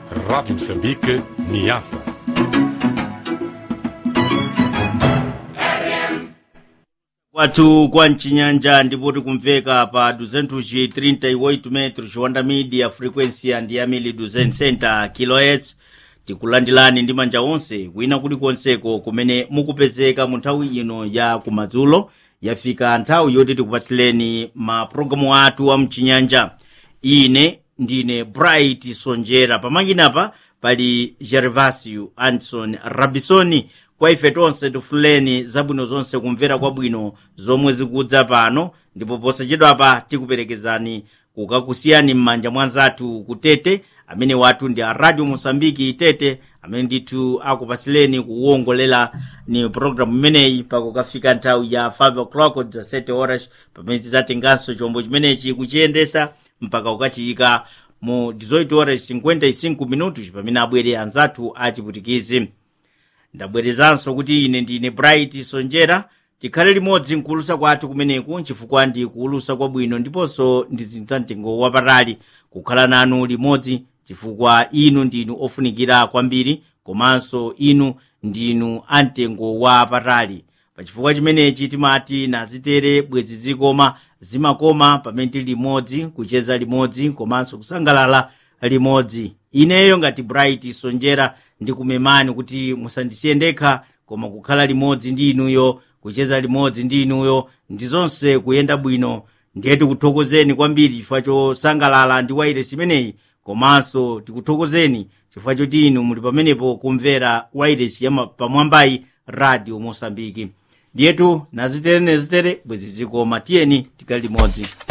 Rádio Moçambique, Niassa. kwathu kwa mchinyanja ndipo tikumveka pa 238 metros wanda media frequency and yamili 200 center kilohertz tikulandilani ndi manja onse kwina kulikonseko kumene mukupezeka mu nthawi ino ya kumadzulo yafika nthawi yoti tikupatsileni mapulogalamu athu a mchinyanja ine ndine bright sonjera pamanginapa pali gervasio anderson rabisoni kwa ife tonse tifuleni zabwino zonse kumvera kwabwino zomwe zikudza pano ndipo posachedwapa tikuperekezani kukakusiyani m'manja mwa anzathu kutete amene wathu ndi a radio mosambiki tete amene ndithu akupasileni kuwongolera ni programu imeneyi pakukafika nthawi ya 5 o'clock za 7 horas pamene tidzatenganso chombo chimenechi kuchiyendesa mpaka ukachiyika mu 18 horas 55 minutos pamene abwere anzathu achiputikizi ndabwerezanso kuti ine ndine bright sonjera tikhale limodzi mkuulusa kwathu kumeneku chifukwa ndi kuulusa kwabwino ndiponso ndi zinthu za mtengo wapatali kukhala nanu limodzi chifukwa inu ndinu ofunikira kwambiri komanso inu ndinu amtengo wapatali pachifukwa chimenechi timati nazitere bwezi zikoma zimakoma pamene tili limodzi kucheza limodzi komanso kusangalala limodzi ineyo ngati bright sonjera ndikumemani kuti musandisiye ndekha koma kukhala limodzi ndi inuyo kucheza limodzi ndi inuyo ndi zonse kuyenda bwino ndiye tikuthokozeni kwambiri chifukwa chosangalala ndi wairesi imeneyi komanso tikuthokozeni chifukwa choti inu muli pamenepo kumvera wairesi ya pamwambayi radio mosambiki ndiyetu nazitere nezitere bwezi zikoma tiyeni tikali limodzi